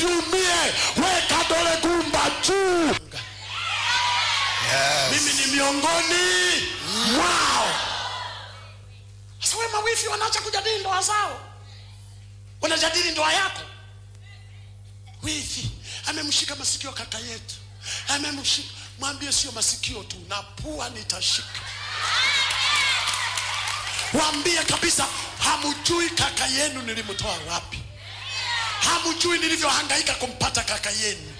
usiumie weka dole gumba juu mimi ni miongoni mwao sasa we mawifi wanaacha kujadili ndoa zao wanajadili ndoa yako wifi amemshika masikio kaka yetu amemshika mwambie sio masikio tu na pua nitashika waambie kabisa hamjui kaka yenu nilimtoa wapi hamjui nilivyohangaika kumpata kaka yenu